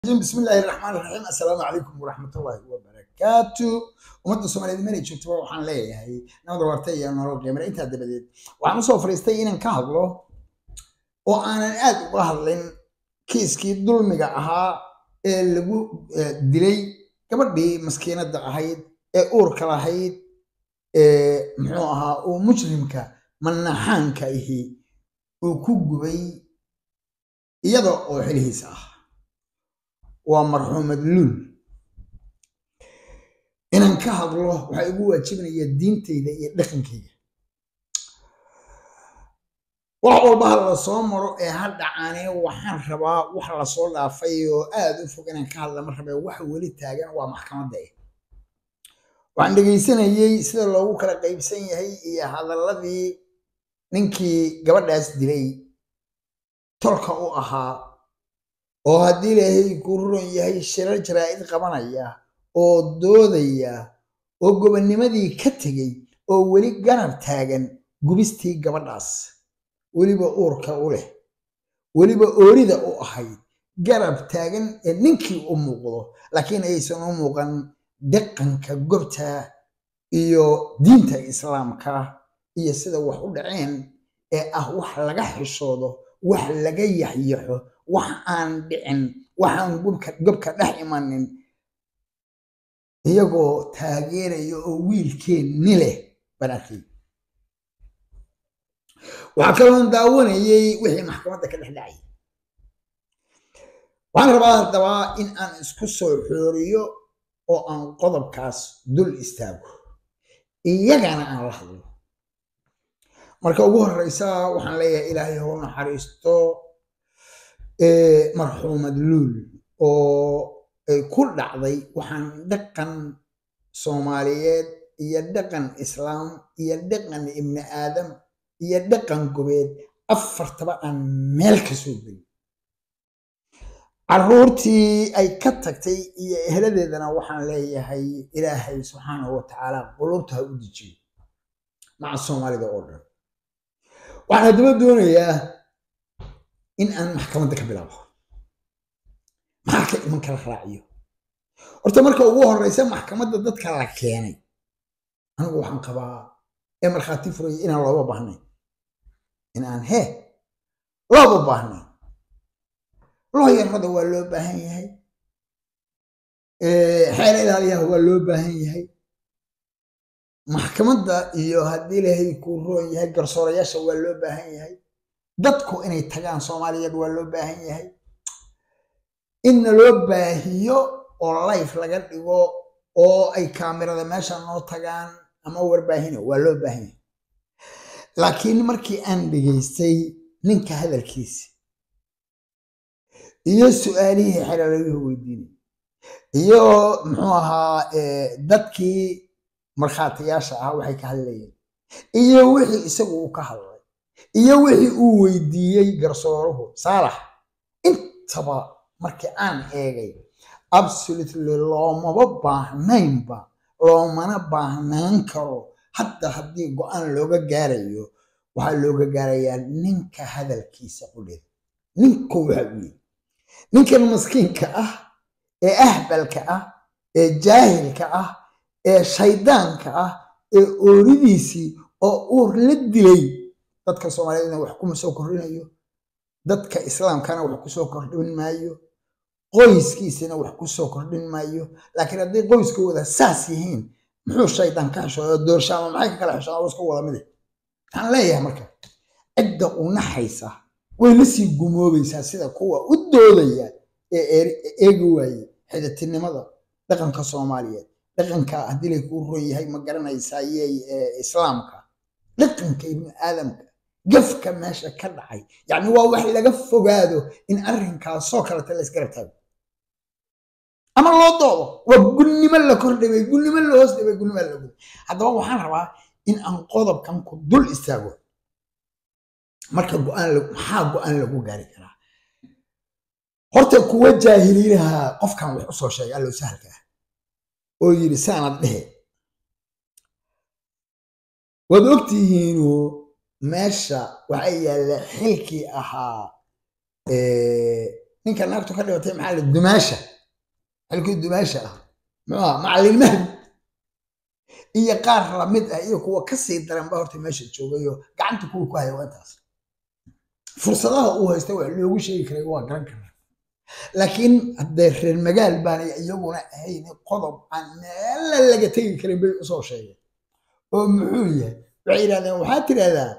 بسم الله الرحمن الرحيم السلام عليكم ورحمة الله وبركاته ummadda soomaaliyeed meelay joogtaba waxaan leeyahay nabada waarta iyo nolol qiimale intaa dabadeed waxaan usoo fariistay inaan ka hadlo oo aanan aad uga hadlin kiiskii dulmiga ahaa ee lagu dilay gabadhii maskiinadda ahayd ee uurka lahayd ee muxuu ahaa uu mujrimka manaxaanka ihi uu ku gubay iyada oo xilihiisa ah waa marxuumad luul inaan ka hadlo waxaa igu waajibinaya diintayda iyo dhaqankayga wax walba ha la soo maro ee ha dhacaane waxaan rabaa wax lasoo dhaafay oo aad u fog inaan ka hadla ma rabee waxa weli taagan waa maxkamadda eh waxaan dhegaysanayey sida loogu kala qaybsan yahay iyo hadalladii ninkii gabadhaas dilay tolka u ahaa oo haddii ilaahay ku ruron yahay shirar jaraa'id qabanaya oo doodaya oo gobonnimadii ka tegey oo weli garab taagan gubistii gabadhaas weliba uurka u leh weliba oorida u ahayd garab taagan ee ninkii u muuqdo laakiin aysan u muuqan dhaqanka gobta iyo diinta islaamka iyo sida wax u dhaceen ee ah wax laga xishoodo wax laga yaxyaxo wax aan dhicin waxaan gobka dhex imanin iyagoo taageeraya oo wiilkeenni leh baan arkay waxaa kaloon daawanayay wixii maxkamadda ka dhex dhacay waxaan rabaa haddaba in aan isku soo xooriyo oo aan qodobkaas dul istaago iyagana aan la hadlo marka ugu horeysa waxaan leeyahay ilaahay hou naxariisto marxuumad luul oo ay ku dhacday waxaan dhaqan soomaaliyeed iyo dhaqan islaam iyo dhaqan ibni aadam iyo dhaqan gobeed afartaba aan meel ka soo gelin caruurtii ay ka tagtay iyo eheladeedana waxaan leeyahay ilaahay subxaanahu watacaala qulubta ha u dejiyo maca soomaalida oo dhan waxaan haddaba doonayaa in aan maxkamadda ka bilaabo maxaa ka iman kala raaciyo horta marka ugu horeysa maxkamadda dadka la keenay anigu waxaan qabaa ee markhaati furaya inaan looba baahnayn in aan hee looba baahnayn looyarada waa loo baahan yahay xeer ilaaliyaha waa loo baahan yahay maxkamadda iyo haddii ilaahay kuu roon yahay garsoorayaasha waa loo baahan yahay dadku inay tagaan soomaaliyeed waa loo baahan yahay inna loo baahiyo oo life laga dhigo oo ay kaamirada meesha noo tagaan ama warbaahino waa loo baahan yahay laakiin markii aan dhegaystay ninka hadalkiisa iyo su-aalihii xeralaguhu weydiinay iyo muxuu ahaa dadkii markhaatiyaasha ah waxay ka hadlayeen iyo wixii isagu uu ka hadlay iyo wixii uu weydiiyey garsooruhu saalax intaba markii aan eegay absolutely loomaba baahnaynba loomana baahnaan karo hadda haddii go-aan looga gaarayo waxaa looga gaarayaa ninka hadalkiisa qudheed ninku waxa uu yidhi ninkan maskiinka ah ee ahbalka ah ee jaahilka ah ee shaydaanka ah ee ooridiisii oo uur la dilay dadka soomaaliyeedna wax kuma soo kordhinayo dadka islaamkana wax kusoo kordhin maayo qoyskiisina wax kusoo kordhin maayo laakiin hadday qoyskooda saas yihiin muxuu shaydaan ka xishooda doorshaama maxay ka kala xishooda iska wada mide waxaan leeyahay marka cidda u naxaysa way la sii gumoobaysaa sida kuwa u doodaya ee eegi waaye xidatinimada dhaqanka soomaaliyeed dhaqanka haddii lay kuu ron yahay ma garanaysayey islaamka dhaqanka ibni aadamka gafka meesha ka dhacay yacni waa wax laga fogaado in arrinkaasoo kaleta la isgarab taago ama loo doodo waa gunnimo la kordhibay gunnimo la hoos dhibay gunnimo la guday haddaba waxaan rabaa in aan qodobkan ku dul istaago marka go-aan maxaa go-aan lagu gaari karaa horta kuwa jaahiliinaha qofkan wax usoo sheegay allow sahalka ah oo yidhi saanad dhehe waad ogtihiinu meesha waxaa yaalla xilkii ahaa ninka naagtu ka dhibatay maxaa la dumaasha xilkii dumaasha ah muxuu aha macallin mahdi iyo qaar lamid ah iyo kuwa kasii daran ba horta meesha joogayo gacanta kuwa ku haya waa intaas fursadaha uu haysta wax loogu sheegi karay waa garan karaa laakiin haddee reer magaal baanay iyaguna ahayn qodob aan meela laga tegi karin bay usoo sheegeen oo muxuu yahay waxay yidhahdeen waxaad tidhahdaa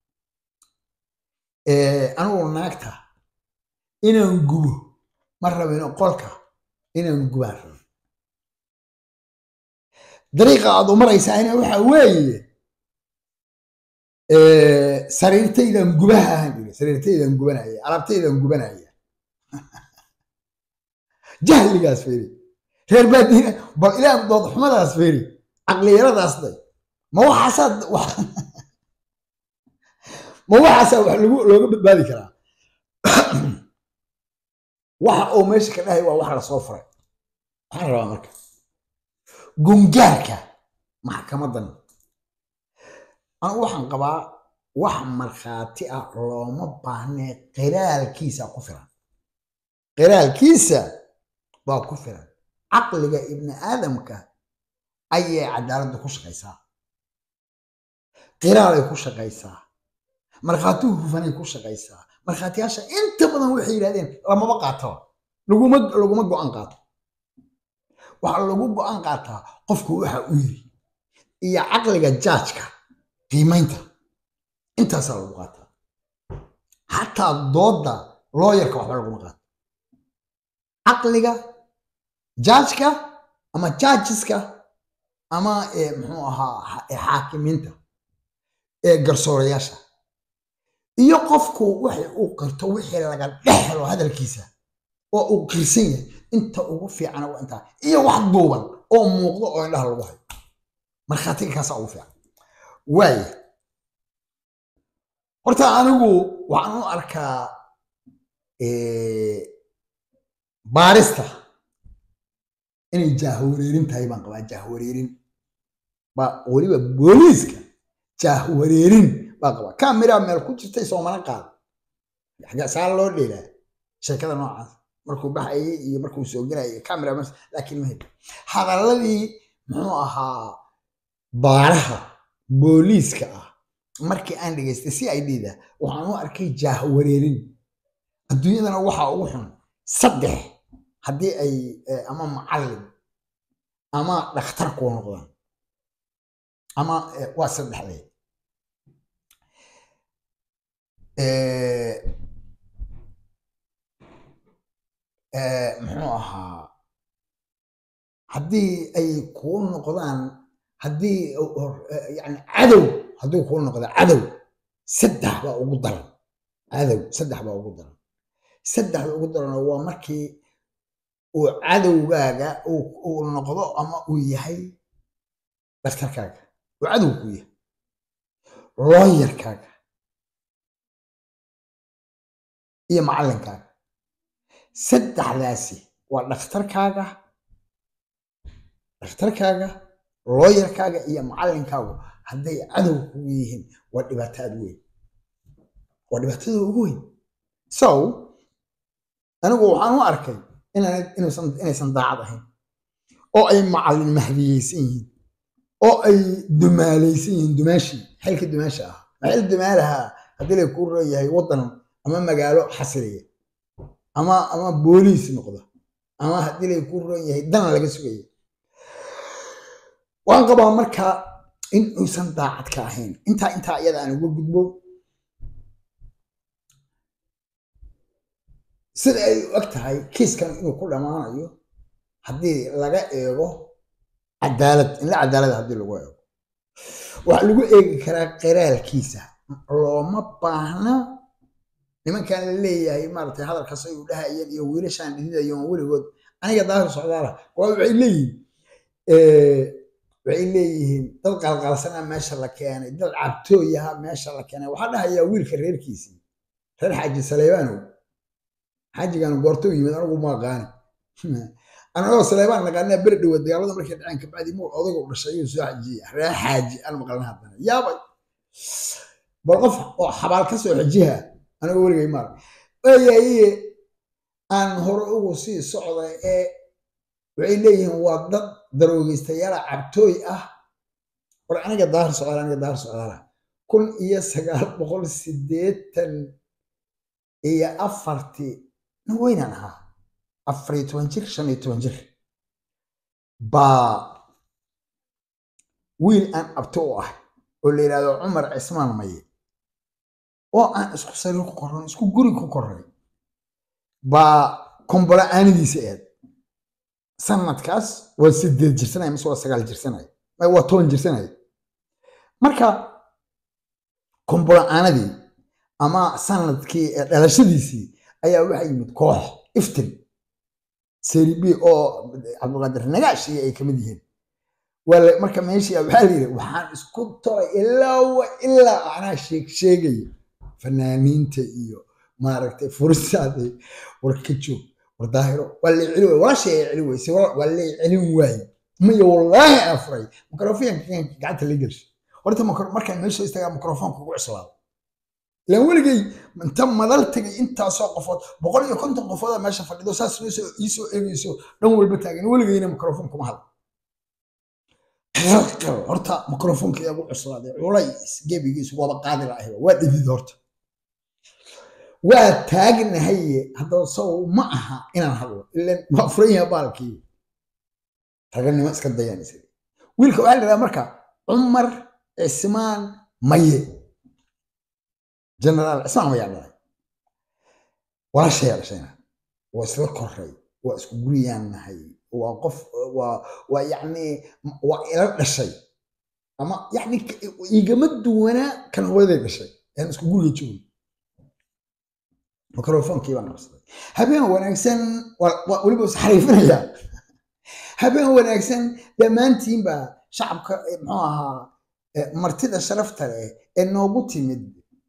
anigu naagta inaan gubo ma rabino qolka inaan gubaan rabo dariiqa aad u maraysaana waxa weeye sariirtaydan gubaha ahaan iri sariirtaydan gubanaya alaabtaydan gubanaya jahligaas feeri reer baadiina bal ilaah doodxumadaas feeri caqliyaradaas day ma waxaasaad ma waxaasaa wax lagu looga badbaadi karaa waxa uu meesha ka dhahay waa wax lasoo furay waxaan rabaa marka gungaarka maxkamadan anigu waxaan qabaa wax markhaati ah looma baahnee qiraalkiisa ku filan qiraalkiisa baa ku filan caqliga ibni aadamka ayay cadaaladdu ku shaqaysaa qiraalay ku shaqaysaa markhaatihu hufanay ku shaqaysaa markhaatiyaasha inta badan waxay yidhahdeen lamaba qaataba laguma laguma go-aan qaato waxaa lagu go-aan qaataa qofku waxa uu yiri iyo caqliga jaajka qiimaynta intaasaa lagu qaataa xataa doodda looyarka waxba laguma qaato caqliga jaajka ama jaajiska ama muxuu ahaa xaakimiinta ee garsoorayaasha iyo qofku waxay uu qirto wixii laga dhex helo hadalkiisa oo uu qirsan yahay inta ugu fiicana waa intaa iyo wax duuban oo muuqdo oo indhaha lagu hayo markhaatiga kaasaa ugu fiican waaya horta anigu waxaan u arkaa baarista inay jaahwareerin tahay baan qabaa jaahwareerin ba weliba booliiska jaahwareerin baan qabaa kamera meel ku jirtay soomana qaada saa loo dheelaa sheekada noocaas markuu baxayay iyo markuu soo gelayay camera laakiin ma heli hadalladii muxuu ahaa baaraha booliiska ah markii aan dhegaystay si ay dhiida waxaan u arkay jaahwareerin adduunyadana waxaa ugu xun saddex haddii ay ama macallin ama dhakhtar kuu noqdaan ama waa saddexdeed muxuu ahaa haddii ay kuu noqdaan haddii yani cadow hadduu kuu noqda cadow saddex baa ugu daran cadow saddex baa ugu daran saddexda ugu daran waa markii uu cadowgaaga uu noqdo ama uu yahay dhakhtarkaaga uu cadow ku yahay looyarkaaga iyo macallinkaaga saddexdaasi waa dhakhtarkaaga dhakhtarkaaga looyarkaaga iyo macallinkaagu hadday cadow kugu yihiin waa dhibaato aad weyn waa dhibaatada ugu weyn so anigu waxaan u arkay inaysan daacad ahayn oo ay macallin mahdiyeysan yihiin oo ay dumaalaysan yihiin dumaashii xilka dumaasha ah maxil dumaalaha haddii lay kuu leeyahay waddan ama magaalo xasiliya ama ama booliis noqda ama haddii lay kuu roon yahay dan laga sugaya waan qabaa marka in uusan daacad ka ahayn intaa intaa iyada aan uga gudbo sida ay u eg tahay kiiskan inuu ku dhammaanayo haddii laga eego cadaalad inla cadaalada haddii lagu eego waxaa lagu eegi karaa qiraalkiisa looma baahna nimankan la leeyahay maaragtay hadalkaas ay u dhahayeen iyo wiilashaan dhididayoon weligood aniga daahir socdaala waa waxay leeyihiin waxay leeyihiin dad qalqalsanaa meesha la keenay dad cabtooyaha meesha la keenay waxaa dhahayaa wiilka reerkiisii reer xaaji saleybanow xaajigan goorto yimid anigu ma aqaani anagoo saleybaan naqaanaa beri dhowa dagaalada markay dhaceen kabacdi muu odagu dhashay ayuu soo xajiya reer xaaji aan maqlana haddana yaabay bal qof oo xabaal ka soo xajiha anigoo weligay maar waayaye aan hore ugu sii socda ee waxay leeyihiin waa dad daroogeystayaala cabtooy ah war aniga daahir socdaal aniga daahir socdaala kun iyo sagaal boqol sideetan iyo afartii nin weynaan ahaa afar iyo toban jir shan iyo toban jir baa wiil aan abto u ah oo la yidhahdo cumar cismaan maye oo aan isku sariir ku kornay isku guri ku kornay baa kombola aanidiisa eed sanadkaas waa sideed jirsanaya mise waa sagaal jirsanaya waa toban jirsanaya marka kombola aanadii ama sanadkii dhalashadiisii ayaa waxaa yimid koox iftin seribi oo cabdulqaadir nagaash iyo ay kamid yihiin marka meeshii waxaa la yidhi waxaan isku tolay ilaa wa ilaa anaa sheeg sheegaya fanaaniinta iyo maaragtay furisaada war ka joog war daahiro waa lay celi waay walaashay ay celi weyse waa lay celin waaye maya wallaahi aan furay mikrofoonka gacanta la gelshay horta markaan meesha istaagaa mikrofoonka ugu cuslaado ilaan weligay inta madal tagay intaasoo qofood boqol iyo konton qofooda meesha fadhido saas iisoo eegayso dhan walba taagan weligayna mikrofoon kuma hadla horta mikrofoonka iyaa ugu cuslaaday culays gebigiisu waaba qaadi lahay waa dhidid horta waa taagnahaye haddaba saw ma aha inaan hadlo ilan waa furan yaha baalkii raganimo iska dayaan isaga wiilka waxaa la yidhaha marka cumar cismaan maye generaal cismaan mayaa dhalay walaashayaa dhashayna waa isla koray waa isku guriyaan nahay waa qof waa waa yacni waa ila dhashay ama yacni igama duwanaa kan hooyaday dhashay aan isku guriga joogay mikrofonkii baan qabsaday habeen wanaagsan weliba is xariifinayaa habeen wanaagsan dhammaantiinba shacabka muxuu ahaa martida sharafta leh ee noogu timid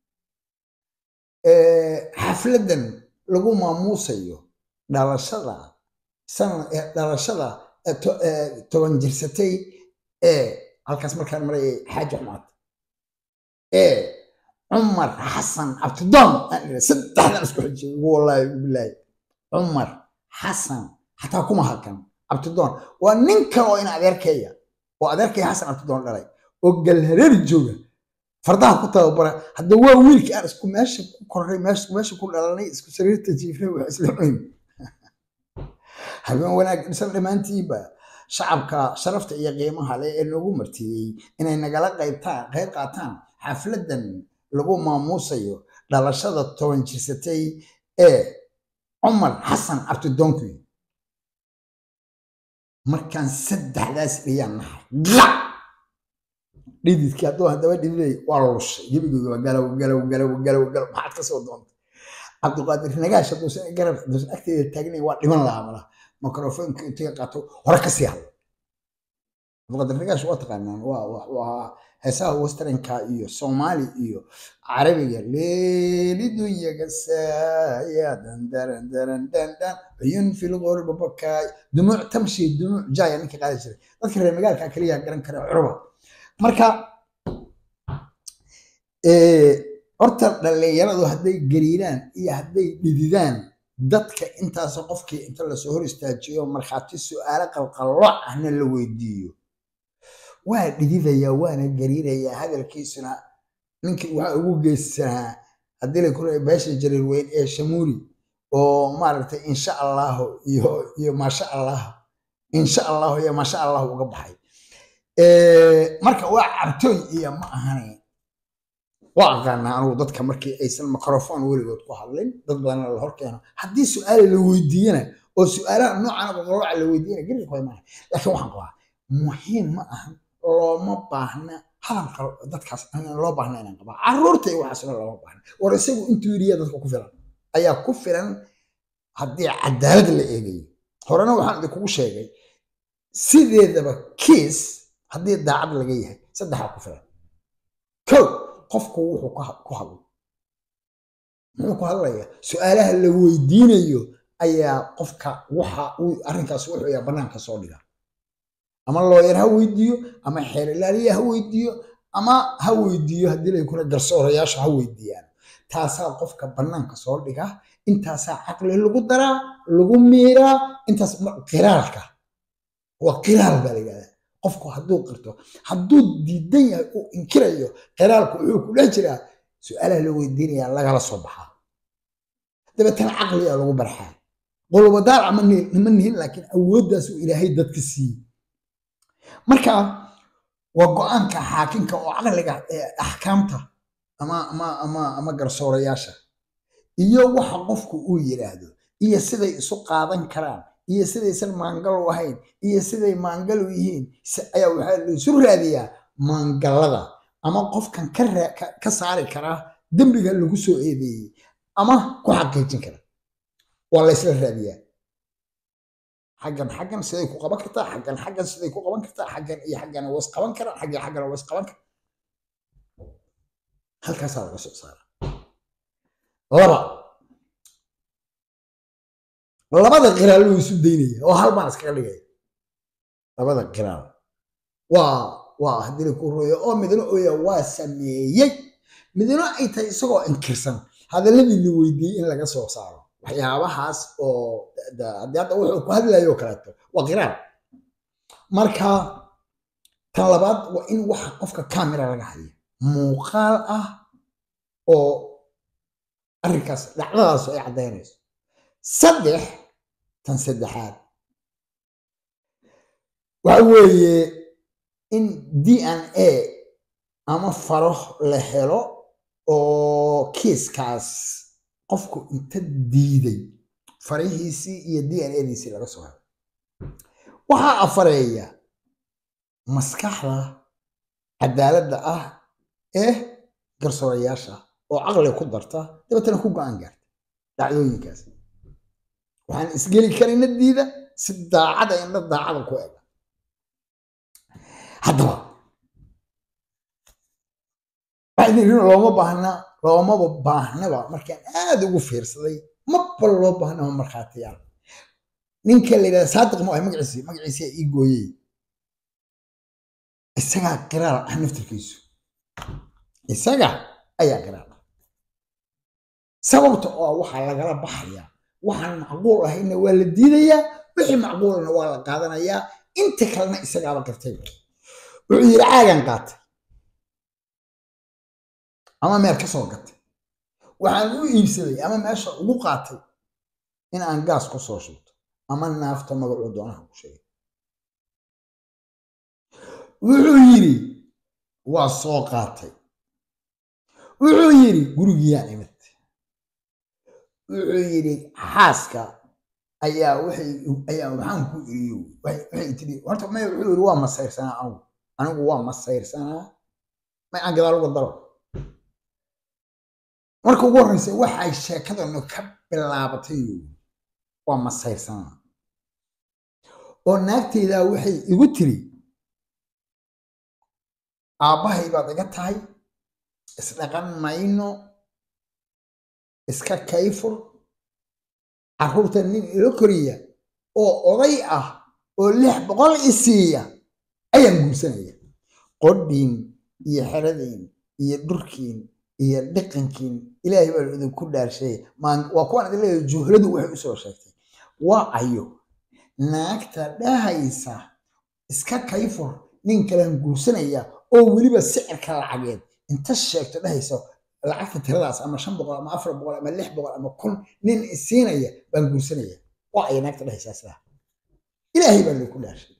xafladan lagu maamuusayo dhalashada dhalashada toban jirsatay ee halkaas markaan marayay xaaji xumaad ee cumar xasan cabdidoon saddexdan isku xijay wallaahi bilaahi cumar xasan xataa kuma hakan cabdidoon waa nin kale oo ina adeerkeeya oo adeerkaya xasan cabdidoon dhalay oo galhareeri jooga fardaha ku tababara hadda waa wiilkii aan isku meesha ku korray meesha ku dhalanay isku sariirta jiifnay waa isla cuyn habeen wanaag dhisan dhammaantiinba shacabka sharafta iyo qiimaha leh ee noogu martiyey inay nagala qaybtaan qayb qaataan xafladan lagu maamuusayo dhalashada toban jirsatay ee cumar xasan cabdidoonkuy markaan saddexdaas dhiyaan nahay gac dhididkii hadduu haddaba dhididay waa lushay gebigooda waa galow galow galow galow galow maxaad ka soo doontay cabdiqaadir nagaash hadduusan garab hadduusan agteeda taagnayn waa dhiman lahaa malaha mikrofoonka intuu qaato hore ka sii hadlo cabdiqaadir nagaash waa taqaanaan waa waa heesaha westernka iyo soomaali iyo carabiga leelidunya gasaaya dandaran daran dandan cuyun fil qurba bakaay dumuuc tamshi dumuuc jaaya ninka qaadi jiray dadka reer magaalka kaliya garan kara curba marka horta dhallinyaradu hadday gariiraan iyo hadday dhididaan dadka intaasoo qofkii inta lasoo hor istaajiyo markhaati su-aalo qalqallooc ahna la weydiiyo waa dhididayaa waana gariirayaa hadalkiisuna ninkii waxaa ugu geysanaa haddii la kula beesha jarir weyn ee shamuuri oo maaragtay insha allahu iyo iyo maasha allah insha allahu iyo maasha allahu uga baxay marka waa cabtooy iyo ma ahane waa aqaanaa anugu dadka markii aysan microphone weligood ku hadlin dad badanna la hor keeno haddii su-aala la weydiiyana oo su-aalaha noocan qolooca la weydiiyana garir koy maaha laakiin waxaan qabaa muhiim ma ahan looma baahna hadalka dadkaas loo baahna inaan qabaa caruurta iyo waxaasna looma baahna war isagu intuu yidhiya dadka ku filan ayaa ku filan haddii cadaalad la eegayo horena waxaan idinkugu sheegay sideedaba kiis haddii daacad laga yahay saddexaa ku filan kow qofku wuxuu ku hadlo muxuu ku hadlayaa su-aalaha la weydiinayo ayaa qofka waxa uu arrinkaas wuxuu yaa bannaanka soo dhiga ama looyar ha weydiiyo ama xeerilaaliya ha weydiiyo ama ha weydiiyo haddii lay kuna garsoorayaashu ha weydiiyaan taasaa qofka bannaanka soo dhiga intaasaa caqli lagu daraa lagu miiraa intaas qiraalka waa qiraal baa la yidhahdaa qofku hadduu qirto hadduu diidan yahay uu inkirayo qiraalku wuxuu ku dhex jiraa su-aalaha la weydiinaya lagala soo baxaa dabeetana caqliga lagu barxaa qolobadaal nima nihin laakiin awooddaas uu ilaahay dadka siiyey marka waa go-aanka xaakimka oo caqliga axkaamta ama ama ama ama garsoorayaasha iyo waxa qofku uu yidhaahdo iyo siday isu qaadan karaan iyo sidaysan maangal u ahayn iyo siday maangal u yihiin ayaa waxaa laisu raadiyaa maangallada ama qofkan ka saari karaa dembiga lagu soo eedeeyey ama ku xaqiijin kara waa la ysla raadiyaa xaggan xaggan siday ku qaban kartaa xaggan xaggan siday ku qaban kartaa xaggan iyo xaggan was qaban karaan xaggan xaggan was qaban kara halkaasaa laga soo saara laba labada qiraal wuu isu daynaya oo hal baan iskaga dhigaya labada qiraal waa waa haddii la ku rooyo oo midna ooya waa sameeyey midna ay tahay isagoo inkirsan hadalladii la weydiiyey in laga soo saaro waxyaabahaas oo haddii hadda wuxuu ku hadlayo kaleeto waa qiraal marka tan labaad waa in waxa qofka camera laga hayo muuqaal ah oo arrinkaas dhacdadaas ay caddaynayso saddex tan saddexaad waxa weeye in d n a ama faro la helo oo kiiskaas qofku inta diiday farihiisii iyo d n adiisii laga soo helo waxaa afareeya maskaxda cadaaladda ah ee garsoorayaasha oo caqli ku darta dabeetana ku go-aan gaarta dhacdooyinkaas waxaan isgeli karina diida si daacada indha daacada ku ega haddaba looma baahna loomaba baahnaba markaan aada ugu fiirsaday maba loo baahnaba markhaatiyaal ninka la yidhahda saadiq ma ahay magaciisi magaciisi ii gooyey isagaa qiraal ah naftirkiisu isaga ayaa qiraal ah sababta oo waxaa lagala baxayaa waxaan macquul ahayna waa la diidayaa wixii macquulna waa la qaadanayaa inta kalena isagaaba qirtay wuxuu yidhi caagan qaatay ama meel ka soo gatay waxaan u iibsaday ama meesha ugu qaatay in aan gaas ku soo shubto ama naafta magacuu doonaha ku sheegay wuxuu yidhi waa soo qaatay wuxuu yidhi gurigiyaan imid wuxuu yidhi xaaska ayaa waxay ayaa waxaan ku iriyo waxay tiri horta may wuxuu yidhi waa masayrsanaa anigu anigu waa masayrsanaa may aan gadaal uga daro marka ugu horreysa waxay sheekadanu ka bilaabatay waa masayrsanaa oo naagteydaa waxay igu tiri aabbahay baad iga tahay isdhaqan mayno iska kayfur carruurta nin ilo koriya oo oday ah oo lix boqol i siiya ayaan guursanaya qodhiin iyo xeradiin iyo dhurkiin iyo dhiqankiin ilaahay baa idinku dhaarshay waa kuwaan idin leeyahay juhladu waxay usoo sheegtay waa ayo naagta dhahaysa iska kayfur nin kalaan guursanaya oo weliba sicirka lacageed inta sheegto dhahaysa lacagta tiradaas ama shan boqol ama afar boqol ama lix boqol ama kun nin isiinaya baan guursanaya waa ay naagta dhahaysaa sidaa ilaahay baa idinku dhaarshay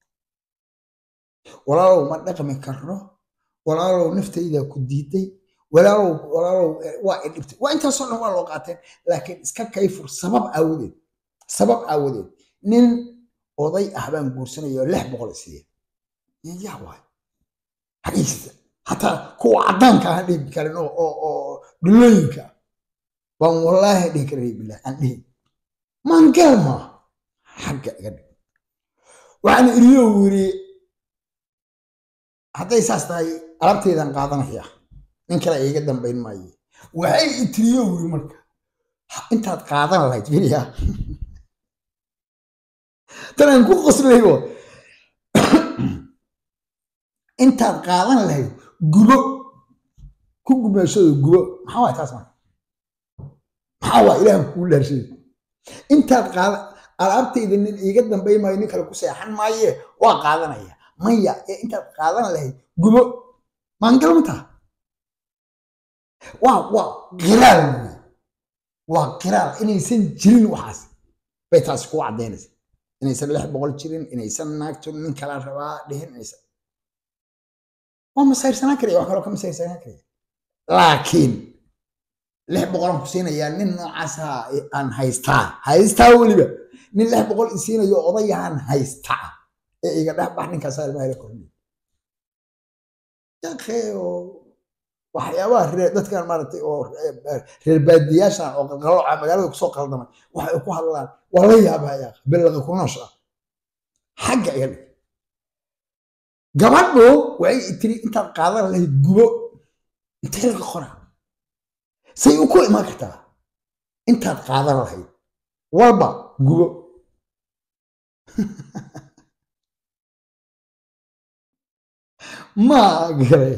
walaalow ma dhaqmi karno walaalow naftaydaa ku diiday walaalow walaalow waa i dhibtay waa intaasoo dhan waa loo qaateen laakiin iska kayfur sabab aawadeed sabab aawadeed nin oday ah baan guursanaya oo lix boqol isiiya yaa waay xagiista hataa kuwa caddaanka aan dhihi karin oo oo oo dhulooyinka baan wallaahi dhihi karin bilah aan dhihi maangal maa xagga iga dhig waxaan iriyo yiri hadday saas tahay alabtaydan qaadanaya nin kale iga dambayn maaye waxay itiriyo yiri marka intaad qaadan lahayd firiya tanaan ku qoslaybo intaad qaadan lahayd gubo ku gumeeshado gubo maxaa waay taas marka maxaa waa ilaahan kugu dhaarshay intaad qaada alaabtayda nin iiga dambay maayo nin kale ku seexan maaye waa qaadanaya maya ee intaad qaadan lahayd gubo maangal ma taha waa waa qiraal wey waa qiraal inaysan jirin waxaas bay taasi kugu caddaynaysa inaysan lix boqol jirin inaysan naagtu nin kala rabaa dhihin inaysan waa masayrsanaan karaya wax kaloo ka masayrsanaan karaya laakiin lix boqolan ku siinayaa nin noocaasa aan haystaa haystaa weliba nin lix boqol isiinayo odayahan haystaa ee iga dhex bax ninkaasaa ilmaha ila korniy yakeo waxyaabaha reer dadkan maaragtay oo reer baadiyaashan oo qalqalooca magaalada kusoo qaldamay waxay ku hadlaan waa la yaabaya bilaqa ku noosha xagga iga dhig gabadhu waxay tiri intaad qaadan lahayd gubo intee laga qoraa say u ku imaan kartaa intaad qaadan lahayd walba gubo ma garay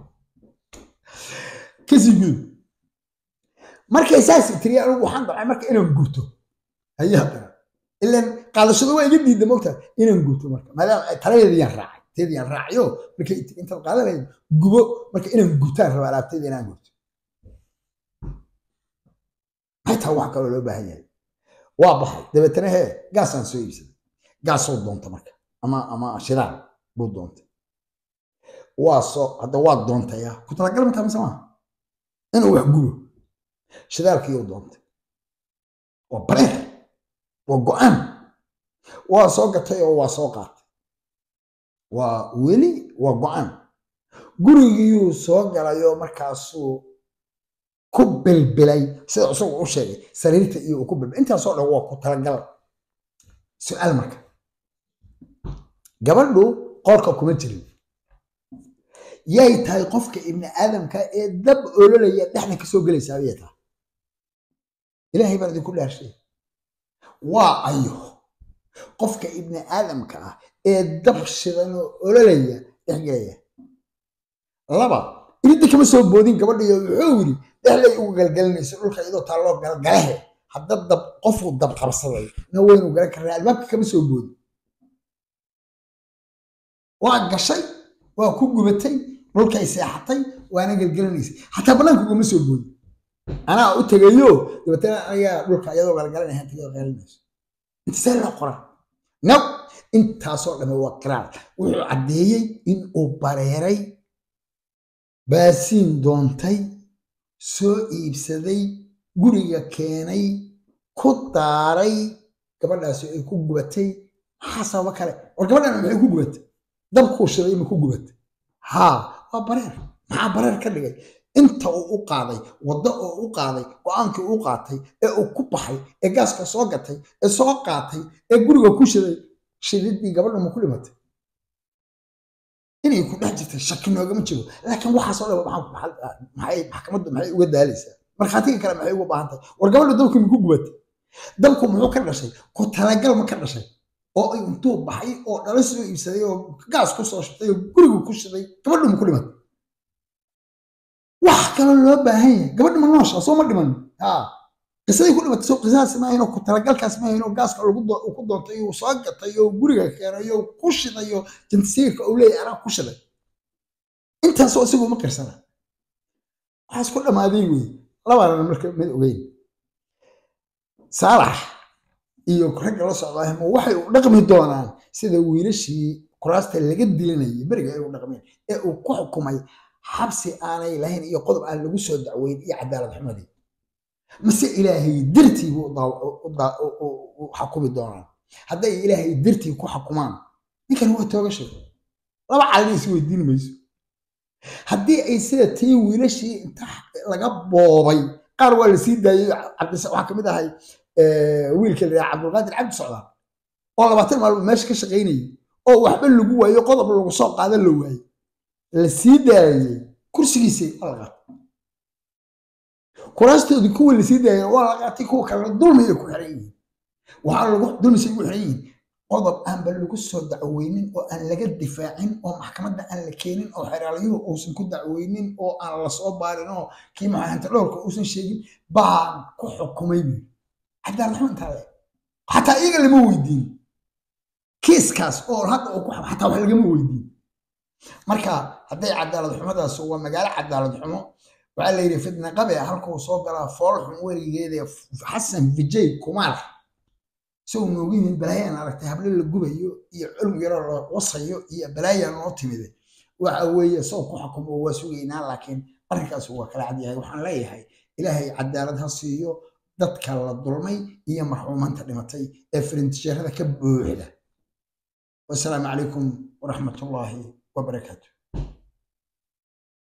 kasii gudub markay saas tiri anigu waxaan dacay marka inaan gubto ayaa dara ilan qaadashadu waa iga diidda mogtaa inaan gubto marka maadaama taladeediyaan raacay teediyaan raacayo markay tiri intaad qaadan lahayd gubo marka inaan gubtaan raba alaabteeda inaan gubto xitaa wax kaloo loo baahan yahay waa baxay dabeetana hee gaasaan soo iibsaday gaasoo doonta marka ama ama shidaal buu doontay waa soo hadda waa doontaya ku talagal mataa mise maaha inuu wax gubo shidaalkiiyuu doontay waa bareer waa go-aan waa soo gatay oo waa soo qaatay waa weli waa go-aan gurigiyuu soo galayoo markaasuu ku bilbilay sida isagu u sheegay sariirta iyo uu ku bilbilay intaasoo dhan waa ku talagal su-aal marka gabadhu qoorka kuma jirin yay tahay qofka ibni aadamka ee dab ololaya dhexda ka soo gelaysaa ayay tahay ilaahay baan idinku dhaarshay waa ayo qofka ibni aadamka ah ee dab shidan oo ololaya dhex gelaya laba iridda kama soo boodin gabadhiyo wuxuu yidhi dhexlay ugu galgalinayso dhulka iyadoo taalloo galgalahe hadda dab qofuu dab qabsaday na waynu garan karnaa albaabka kama soo boodin waa gashay waa ku gubatay dhulkay seexatay waana galgalanaysay xataa bannaanka ugama soo boodin anaa u tegayo dabeetana anigaa dhulka iyadoo galgalanaya tagay qeelinayso intasee loo qoraa naw intaasoo dhamme waa qiraar wuxuu caddeeyey in uu bareeray baasiin doontay soo iibsaday guriga keenay ku daaray gabadhaasi ay ku gubatay maxaa sababo kale war gabadhan maxay ku gubatay dabkuu shiday ma ku gubatay haa waa bareer maxaa bareer ka dhigay inta uu u qaaday waddo oo u qaaday go-aankii u qaatay ee uu ku baxay ee gaaska soo gatay ee soo qaatay ee guriga ku shiday shididii gabadha ma ku dhimatay inay ku dhex jirtay shaki noogama jiro laakiin waxaasoo dhan maxay maxkamaddu maxay uga daalaysaa markhaatiga kale maxay uga baahan tahay war gabadha dabku ma ku gubatay dabku muxuu ka dhashay ku talagal ma ka dhashay oo intuu baxay oo dhala soo iibsaday oo gaas ku soo shitay oo gurigu ku shiday gabadhu ma ku dhimatay wax kaloo loo baahan yahay gabadha ma noosha soo ma dhiman haa qisaday ku dhimatay soo qisadaas maahayn oo ku talagalkaas maahayn oo gaaska lagu ku doontay oo soo gatay oo guriga keenay oo ku shiday oo jantisiirka uu leeyahay anaa ku shiday intaasoo isagu ma qirsana waxaas ku dhammaaday wey labaana marka mid ogeyn saalax iyo ragga la socdaa ma waxay u dhaqmi doonaan sida wiilashii kuraasta laga dilinayay beriga ay u dhaqmeen ee uu ku xukumay xabsi aanay lahayn iyo qodob aan lagu soo dacweyn iyo cadaalad xumadii mase ilaahay dartii buu u xakumi doonaan hadday ilaahay dartii ku xakumaan ninkan waa toogashay laba calina is weydiin mayso haddii ay sida tii wiilashii inta laga boobay qaar waa la sii daayey waxaa kamid ahay wiilka la yidhaha cabdulqaadir cabdi socdaal oo labaatan maalmood meesha ka shaqaynayay oo waxba lagu waayo qodob lagu soo qaada la waayey la sii daayey kursigiisay waa la qaatay kuraastoodii kuwa la sii daayay waa la qaatay kuwa kalena dulmiyay ku xiran yihiin waxaa lagu dulmisay ugu xiran yihiin qodob aanba lagu soo dacweynin oo aan laga difaacin oo maxkamadda aan la keenin oo xeraalyuhu uusan ku dacweynin oo aan lasoo baarin oo kii maxaanta dhowrka uusan sheegin baan ku xukumay buyi cadaalad xumo intaa le xataa iyaga lama weydiin kiiskaas oo hadda uu ku xataa wax lagama weydiin marka hadday cadaalad xumadaas waa magaalo cadaalad xumo waxaa la yidhi fitna qabe halkuu soo galaa fool xun weligeeda xasan vijay kumaar isagoo noogu yimid balaayaan aragtay hablo la gubayo iyo culm yaroo la wasayo iyo balaayaa noo timide waxa weeye isagoo ku xukumo waa sugaynaa laakiin arrinkaas waa kala cadyahay waxaan leeyahay ilaahay cadaalad ha siiyo dadka la dulmay iyo marxuumanta dhimatay ee firintijeerada ka buuxda wasalaamu calaykum waraxmatullaahi wabarakaatu